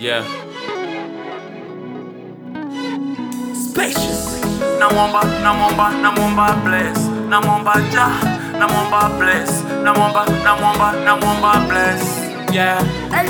Yeah. Spacious. Namwomba, namwomba, namwomba bless. Namwomba ja, namwomba bless. Namwomba, namwomba, namwomba bless. Yeah.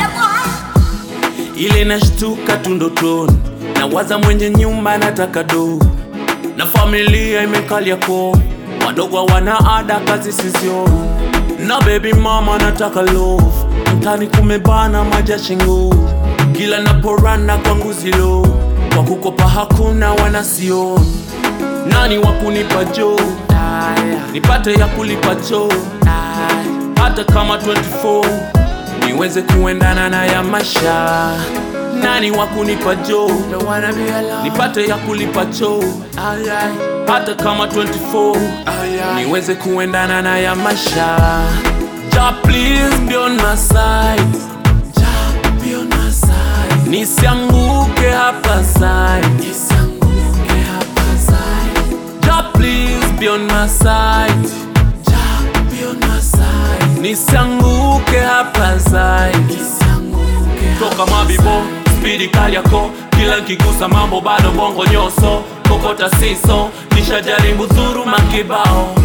Ile nashtuka tu ndotoni, nawaza mwenye nyumba nataka do, na familia imekalia ko, wadogo hawana ada, kazi sizioni, na baby mama nataka love, mtani kumebana maja shingo, kila naporana kwangu zilo, kwa kukopa hakuna wanasioni, nani wa kunipa jo, nipate ya kulipa cho, hata kama 24 niweze kuendana na ya maisha. Nani wa kunipa jo, nipate ya kulipa cho, hata kama 24 niweze kuendana na ya maisha. Ja, please be on my side. Ja, be on my side. Nisianguke hapa side. Nisianguke hapa side. Ja, please be on my side. Ja, be on my side. Nisianguke hapa side. Toka mabibo, spidi kali yako kila nkigusa mambo bado bongo nyoso kokota siso nishajaribu dhuruma kibao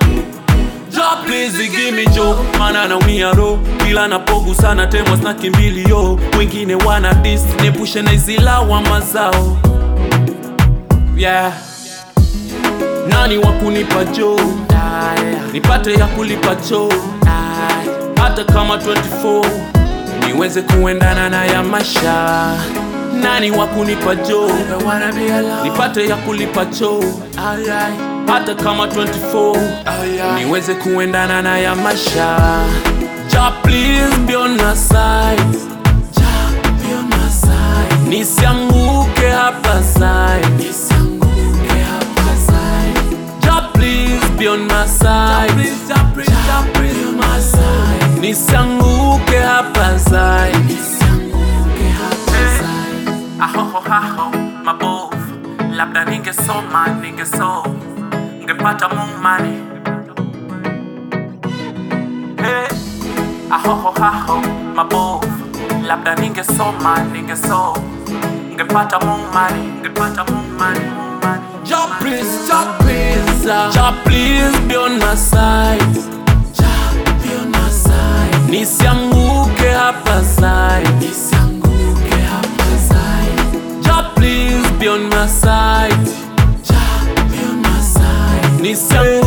Ja please give me jo Mana naumia ro Kila napogusana temwa sna kimbilio Wengine wana dis Nepushe na hizi lawama zao Yeah Nani wa kunipa jo Nipate ya kulipa cho Hata kama 24 Niweze kuendana na ya maisha Nani wa kunipa jo Nipate ya kulipa cho Hata kama 24 niweze kuendana na ya maisha ja please be on my side ja be on my side nisianguke hapa side nisianguke hapa side ja please be on my side please ja please ja please on my side nisianguke hapa side nisianguke hapa side ahoho haho mabovu labda ningesoma ningeso ngepata mumani hey. ahoho haho mabovu labda ningesoma ningeso ngepata mumani ngepata mumani mumani Ja please, Ja please, uh, Ja please be on my side Ja be on my side Nisianguke hapa side Nisianguke hapa side Ja please be on my side Ja be on my side Nisianguke